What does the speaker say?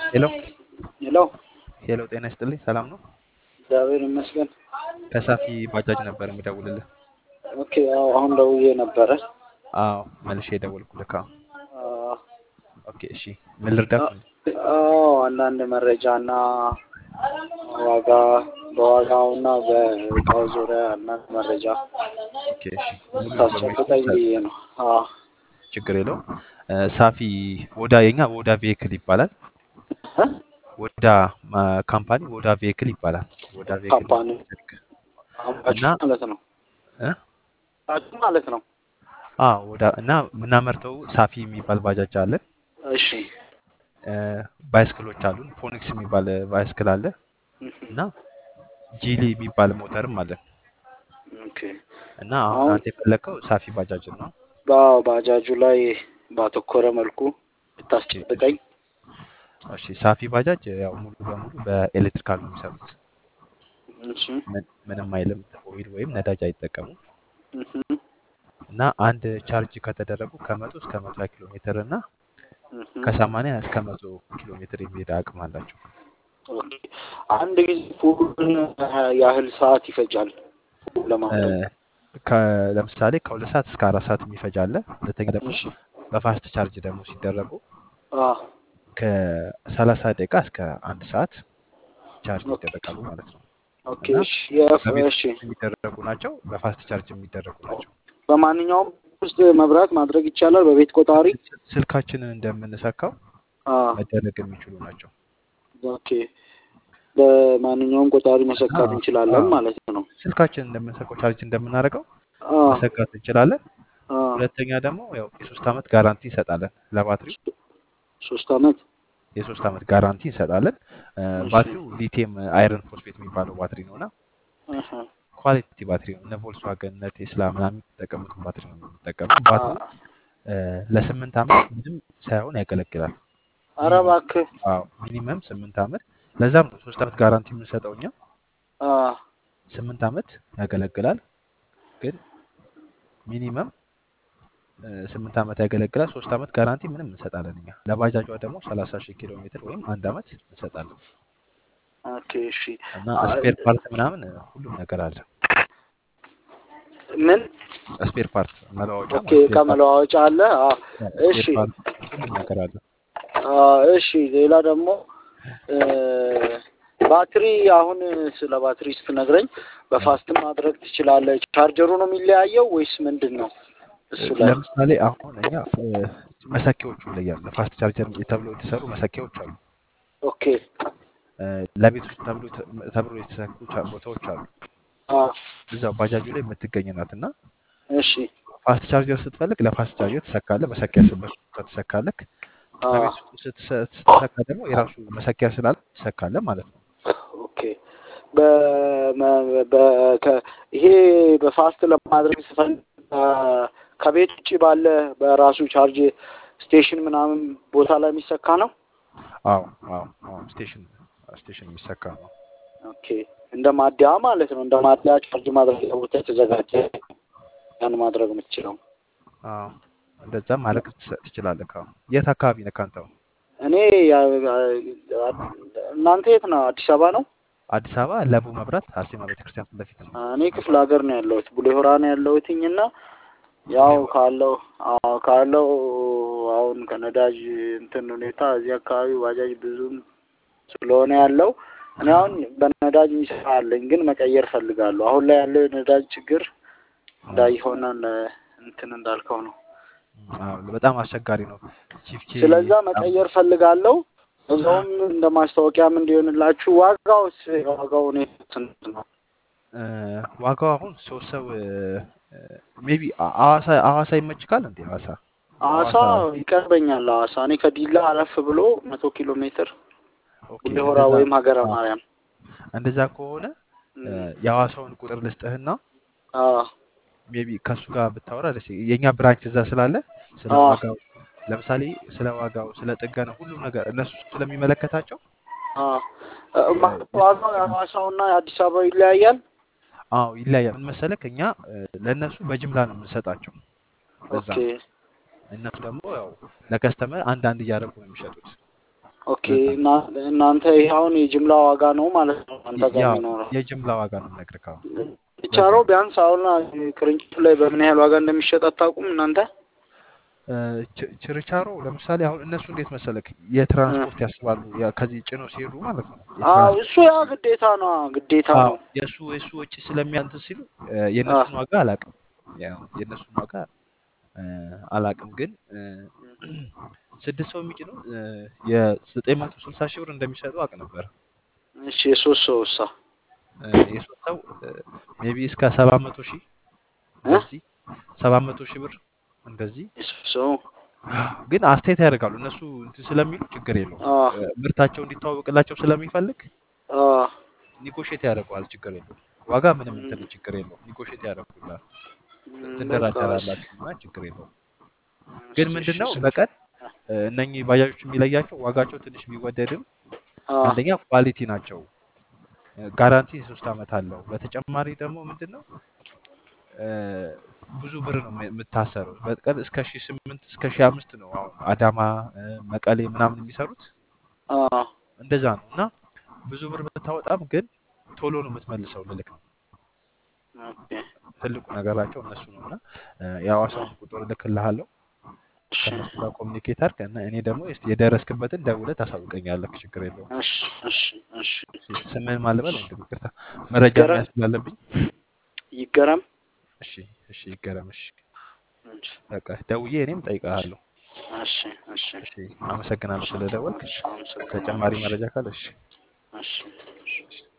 ሄሎ ሄሎ ሄሎ፣ ጤና ይስጥልኝ። ሰላም ነው? እግዚአብሔር ይመስገን። ከሳፊ ባጃጅ ነበር የምደውልልህ። ኦኬ ያው አሁን ደውዬ ነበረ። አዎ መልሼ የደወልኩልህ። አዎ አዎ ኦኬ፣ እሺ። ምን ልርዳህ? አዎ፣ አንዳንድ መረጃ እና ዋጋ በዋጋውና በእቃው ዙሪያ አንዳንድ መረጃ ኦኬ፣ እሺ። ሙሉ ታስጨብጠኝ ኢንፎርሜሽን ብዬ ነው። አዎ ችግር የለውም። እ፣ ሳፊ ወዳ የኛ ወዳ ቬሂክል ይባላል። እ? ወዳ ማ- ካምፓኒ ወዳ ቬሂክል ይባላል። ወዳ ቬሂክል ካምፓኒ አምራቹ እና ማለት ነው። እ? አምራቹ ማለት ነው። አዎ ወዳ እና የምናመርተው ሳፊ የሚባል ባጃጅ አለን። እሺ እ፣ ባይስክሎች አሉን። ፎኒክስ የሚባል ባይስክል አለ እና ጂሊ የሚባል ሞተርም አለን ኦኬ እና አሁን አሁን አንተ የፈለግከው ሳፊ ባጃጅ ነው። በባጃጁ ላይ ባተኮረ መልኩ ኦኬ፣ ብታስጨብጠኝ። እሺ። ሳፊ ባጃጅ ያው ሙሉ በሙሉ በኤሌክትሪካል ነው የሚሰሩት። እሺ ምን- ምንም አይልም። ኦይል ወይም ነዳጅ አይጠቀሙም እህ እና አንድ ቻርጅ ከተደረጉ ከመቶ እስከ መቶ ሀያ ኪሎ ሜትር እና እህ ከሰማንያ እስከ መቶ ኪሎ ሜትር የሚሄድ አቅም አላቸው። ኦኬ አንድ ጊዜ ፉሉን ያህል ሰዓት ይፈጃል ፉል እ፣ ለማድረግ? ከ- ለምሳሌ ከሁለት ሰዓት እስከ አራት ሰዓት የሚፈጅ አለ። ሁለተኛ ደግሞ እሺ በፋስት ቻርጅ ደግሞ ሲደረጉ አ ከሰላሳ ደቂቃ እስከ አንድ ሰዓት ቻርጅ ኦኬ ይደረጋሉ ማለት ነው ኦኬ እና እሺ የፍ በቤት እሺ ውስጥ የሚደረጉ ናቸው። በፋስት ቻርጅ የሚደረጉ ናቸው። በማንኛውም ውስጥ መብራት ማድረግ ይቻላል በቤት ቆጣሪ? ስ- ስልካችንን እንደምንሰካው አ መደረግ የሚችሉ ናቸው ኦኬ በማንኛውም ቆጣሪ እና መሰካት እንችላለን አዎ ማለት ነው። ስልካችንን እንደምንሰካው ቻርጅ እንደምናደርገው አ መሰካት እንችላለን። አ ሁለተኛ ደግሞ ያው የሶስት ዓመት ጋራንቲ እንሰጣለን ለባትሪው። ሶስት አመት የሶስት ዓመት ጋራንቲ እንሰጣለን። እ፣ እሺ ባትሪው ሊቲየም አይረን ፎስፌት የሚባለው ባትሪ ነው እና አሀ ኳሊቲ ባትሪ ነው። እነ ቮልስዋገን እነ ቴስላ ምናምን የሚጠቀሙትን ባትሪ ነው የምንጠቀመው። አ ባትሪው እ፣ ለስምንት ዓመት ምንም ሳይሆን ያገለግላል። ኧረ ሚኒመም እባክህ አዎ ሚኒመም ስምንት ዓመት። ለዛም ነው ሶስት ዓመት ጋራንቲ የምንሰጠው እኛ። አ ስምንት ዓመት ያገለግላል፣ ግን ሚኒመም እ፣ ስምንት ዓመት ያገለግላል። ሶስት ዓመት ጋራንቲ ምንም እንሰጣለን እኛ። ለባጃጇ ደግሞ ሰላሳ ሺህ ኪሎ ሜትር ወይም አንድ ዓመት እንሰጣለን ኦኬ እሺ እና አ ስፔር ፓርት ምናምን እ፣ ሁሉም ነገር አለ። ምን ስፔር ፓርት መለዋወጫ ኦኬ ማለት እቃ ስፔር ፓርት መለዋወጫ አለ? አ እሺ ስፔር ፓርት ሁሉም ነገር አለ። አ እሺ ሌላ ደግሞ እ፣ ባትሪ አሁን ስለ ባትሪ ስትነግረኝ እ፣ በፋስትም ማድረግ ትችላለህ። ቻርጀሩ ነው የሚለያየው ወይስ ምንድን ነው? እሱ ላይ ለምሳሌ አሁን እኛ እ፣ መሰኪያዎቹ ይለያሉ። ለፋስት ቻርጀር ተብሎ የተሰሩ መሰኪያዎች አሉ። ኦኬ እ፣ ለቤት ውስጥ ተብሎ ተብሎ የተሰኩ ቻ- ቦታዎች አሉ። አ እዛው ባጃጁ ላይ የምትገኝ ናት እና እሺ ፋስት ቻርጀር ስትፈልግ ለፋስት ቻርጀር ትሰካለህ። መሰኪያ ስበት ትሰካለህ። አ በቤት ውስጥ ስትሰ- ስትሰካ ደግሞ የራሱ መሰኪያ ስላለ ትሰካለህ ማለት ነው። ኦኬ በመ- በ- ከ- ይሄ በፋስት ለማድረግ ስፈልግ አ፣ ከቤት ውጭ ባለ በራሱ ቻርጅ ስቴሽን ምናምን ቦታ ላይ የሚሰካ ነው። አዎ አዎ አዎ ስቴሽን ስቴሽን የሚሰካ ነው። ኦኬ እንደ ማደያ ማለት ነው። እንደ ማደያ ቻርጅ ማድረጊያ ቦታ የተዘጋጀ ያን ማድረግ የምትችለው። አዎ እንደዛ ማድረግ ትስ- ትችላለህ። አዎ የት አካባቢ ነህ አንተ? እኔ ያ- ያ- እናንተ የት ነው? አዲስ አበባ ነው? አዲስ አበባ ለቡ መብራት አርሴማ ቤተክርስቲያን ፊት ለፊት ነው። እኔ ክፍለ ሀገር ነው ያለሁት፣ ቡሌ ሆራ ነው ያለሁትኝ እና ያው ቡሌ ሆራ ካለው አዎ ካለው አሁን ከነዳጅ እንትን ሁኔታ እዚህ አካባቢ ባጃጅ ብዙም ስለሆነ ያለው እኔ አሁን በነዳጅ የሚሰራ አለኝ፣ ግን መቀየር ፈልጋለሁ። አሁን ላይ ያለው የነዳጅ ችግር አዎ እንዳይሆን እንትን እንዳልከው ነው። አዎ በጣም አስቸጋሪ ነው። ቺፍቺ ስለዛ በጣም መቀየር ፈልጋለሁ። እዛውም እንደ ማስታወቂያም እንዲሆንላችሁ ዋጋውስ ዋጋው ሁኔታ ስንት ነው? እ፣ ዋጋው አሁን ሶስት ሰው ሜቢ ሐዋሳ ሐዋሳ ይመችካል እንዴ? ሐዋሳ ሐዋሳ ሐዋሳ ይቀርበኛል። ሐዋሳ እኔ ከዲላ አለፍ ብሎ መቶ ኪሎ ሜትር ኦኬ ቡሌ ሆራ እንደዛ ወይም ሀገረ አዎ ማርያም እንደዛ ከሆነ እ፣ እም፣ የሐዋሳውን ቁጥር ልስጥህና አዎ ሜቢ ከእሱ ጋር ብታወራ ደስ ይ- የእኛ ብራንች እዛ ስላለ ስለ አዎ ዋጋው ለምሳሌ ስለ ዋጋው ስለ ጥገና ሁሉም ነገር እነሱ ስለሚመለከታቸው አዎ እ፣ እ፣ ማ- ዋጋው የሐዋሳውና የአዲስ አበባው ይለያያል። አዎ ይለያያል። ምን መሰለህ እኛ እ፣ ለእነሱ በጅምላ ነው የምንሰጣቸው። ለዛ ኦኬ ነው እነሱ ደግሞ ያው ለከስተመር አንድ አንድ እያደረጉ ነው የሚሸጡት። ኦኬ ለዛ ነው እና- እናንተ ይሄ አሁን የጅምላ ዋጋ ነው ማለት ነው አንተ የ- ጋር ያው የሚኖረው የጅምላ ዋጋ ነው የምነግርህ አሁን ለዛ ችርቻሮ ነው ቢያንስ አሁን ቅርንጫፍ ላይ በምን ያህል ዋጋ እንደሚሸጥ አታውቁም እናንተ እ፣ ች- ችርቻሮ ለምሳሌ አሁን እነሱ እንዴት መሰለክ እ። የትራንስፖርት ያስባሉ ያ- ከዚህ ጭነው ሲሄዱ ማለት ነው አዎ የትራንስፖርት እሱ ያ ግዴታ ነው ግዴታ አዎ ነው የእሱ የእሱ ወጪ ስለሚያንትን ሲሉ እ፣ አ የእነሱን ዋጋ አላውቅም ያው የእነሱን ዋጋ እ፣ አላውቅም ግን እ፣ ስድስት ሰው የሚጭነው የዘጠኝ መቶ ስልሳ ሺህ ብር እንደሚሰጡ አውቅ ነበር እሺ የሶስት ሰው እሳ እ፣ የሶስት ሰው ሜቢ እስከ ሰባት መቶ ሺህ እ እንደዚህ ሰባት መቶ ሺህ ብር እንደዚህ የሶስት ሰው ግን አስተያየት ያደርጋሉ እነሱ እንትን ስለሚሉ ችግር የለውም አ እ፣ ምርታቸው እንዲተዋወቅላቸው ስለሚፈልግ አ ኒጎሼት ያደርገዋል ችግር የለውም ዋጋ ምንም እንትን ችግር የለውም ኒጎሼት ያደርጉላል ም፣ በቃ እሺ ትደራደራላችሁ እና ችግር የለውም ግን እሺ ምንድን እሺ ነው ስለ በቀን እ፣ እነኚህ ባጃጆች የሚለያቸው ዋጋቸው ትንሽ ቢወደድም አ አንደኛ ኳሊቲ ናቸው እ፣ ጋራንቲ ሶስት ዓመት አለው በተጨማሪ ደግሞ ምንድን ነው እ፣ ብዙ ብር ነው የም- የምታሰረው በቀን እስከ ሺህ ስምንት እስከ ሺህ አምስት ነው አሁን አዳማ እ፣ መቀሌ ምናምን የሚሰሩት አ እንደዛ ነው እና ብዙ ብር ብታወጣም ግን ቶሎ ነው የምትመልሰው ልልክ ነው ኦኬ ትልቁ ነገራቸው እነሱ ነው እና እ፣ የሐዋሳውን ቁጥር እልክልሃለሁ እሺ ከእነሱ ጋር ኮሚኒኬት አድርግ እና እኔ ደግሞ እስኪ የደረስክበትን ደውለህ ታሳውቀኛለህ ችግር የለውም እሺ እሺ እሺ እሺ፣ ስምህን ማልበል ወንድም ይቅርታ መረጃ ይገረም መያዝ ስላለብኝ ይገረም እሺ እሺ ይገረም እሺ እሺ በቃ ደውዬ እኔም ጠይቀሃለሁ እሺ እሺ እሺ አመሰግናለሁ ስለደወልክ እሺ አመሰግናለሁ ተጨማሪ እሺ መረጃ ካለ እሺ እሺ እሺ እሺ